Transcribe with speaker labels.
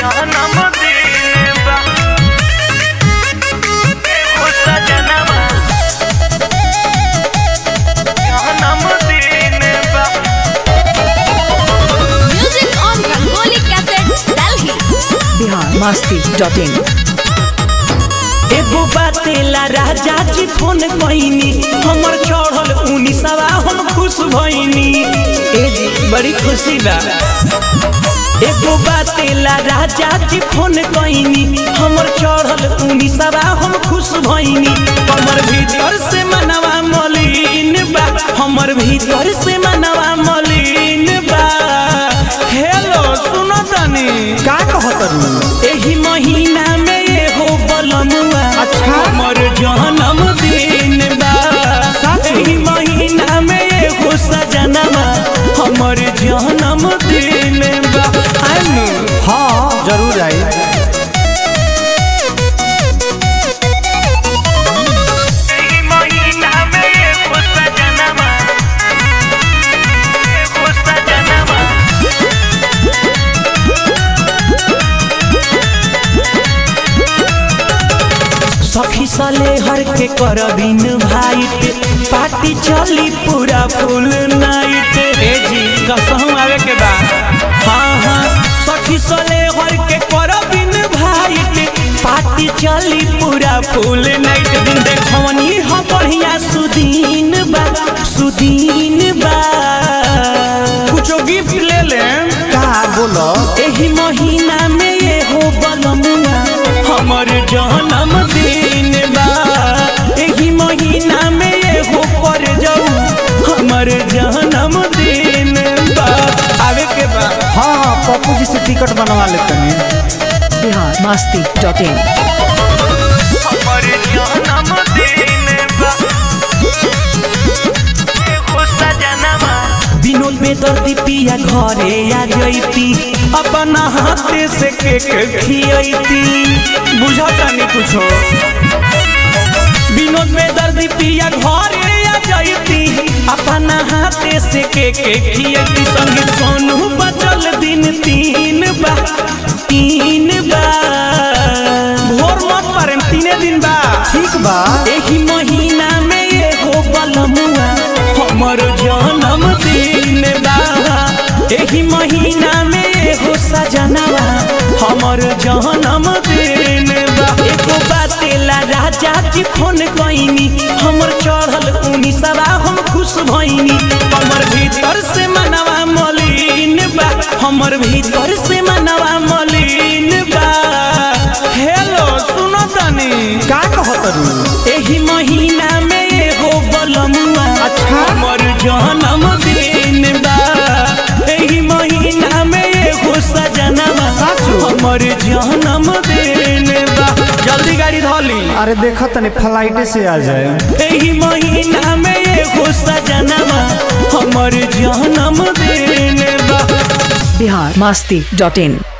Speaker 1: जन्मदिन बा एगो सजनवा जन्मदिन बा
Speaker 2: Music on Rangoli Cassette, Delhi.
Speaker 3: Bihar Masti dot in
Speaker 4: एगो बातेला राजा जी फोन कईनी हमर चढ़ल उनीसवा हम खुश भईनी ए जी बड़ी खुशी बा एगो बातेला राजा जी फोन कईनी हमर चढ़ल उनीसवा हम खुश भईनी हमर भीतर से मनवा मलिन बा हमर भीतर से मनवा मलिन बा हेलो सुनो तनी
Speaker 5: का कहतरू
Speaker 4: एही महीना में ये हो बलमुआ
Speaker 5: अच्छा।
Speaker 4: हमर जन्म दिन बा
Speaker 5: सच?
Speaker 4: एही महीना में ये हो सजनवा हमर जन्म दिन बा आनु
Speaker 5: हाँ जरूर आई
Speaker 1: एही महीना में एगो सजनवा एगो सजनवा
Speaker 4: सखी सले हर के करबिन भाईट पार्टी चली पूरा फुल नाइट ए जी कसम आवे के बा हाँ हाँ सखी सले हर के करबिन भाईट पार्टी चली पूरा फुल नाइट दिन देखवनी ह बढ़िया सुदीन बा सुदीन बा कुछो गिफ्ट ले लेम
Speaker 5: का बोलो
Speaker 4: एही महीना में ये हो बलमुआ हमर जन्म दिन बा एही महीना में ये हो कर जाऊ हमर जन्म दिन बा आवे के बा
Speaker 5: हाँ हाँ पप्पू जी से टिकट बनवा लेते हैं
Speaker 3: बिहार मस्ती डॉट इन
Speaker 1: हमर जन्मदिन बा एगो सजनवा
Speaker 4: बिनोद बेदर्दी पिया घरे आ जैती अपना हाथे से केक खियती बुझता नहीं कुछो बिनोद बेदर्दी पिया घरे आ जैती अपना हाथे से केक खियती संगे सोनू बचल दिन तीन बा तीन बा भोर मत पारे तीने दिन बा
Speaker 5: ठीक बा
Speaker 4: एही महीना में ये हो बलमुआ हमर जन्म दिन बा एही महीना में ये हो सजनवा हमर जन्म दिन बा एको बातेला राजा जी फोन कईनी हमर चढ़ल उनीसवा हम खुश भईनी हमर भीतर से मनवा मलिन बा हमर भीतर से मनवा मलिन बा हेलो सुनो तनी
Speaker 5: का कहतरू
Speaker 4: एही महीना में ये हो बलमुआ
Speaker 5: अच्छा।
Speaker 4: हमर जन्म दिन बा एही महीना में ये हो सजनवा
Speaker 5: साचो?
Speaker 4: हमर जन्म दिन बा जल्दी गाड़ी धोली
Speaker 5: अरे देखो तनी फ्लाइटे से आ जाए
Speaker 4: एही महीना में ये हो सजनवा हमर जन्म दिन बा
Speaker 3: बिहार मस्ती डॉट इन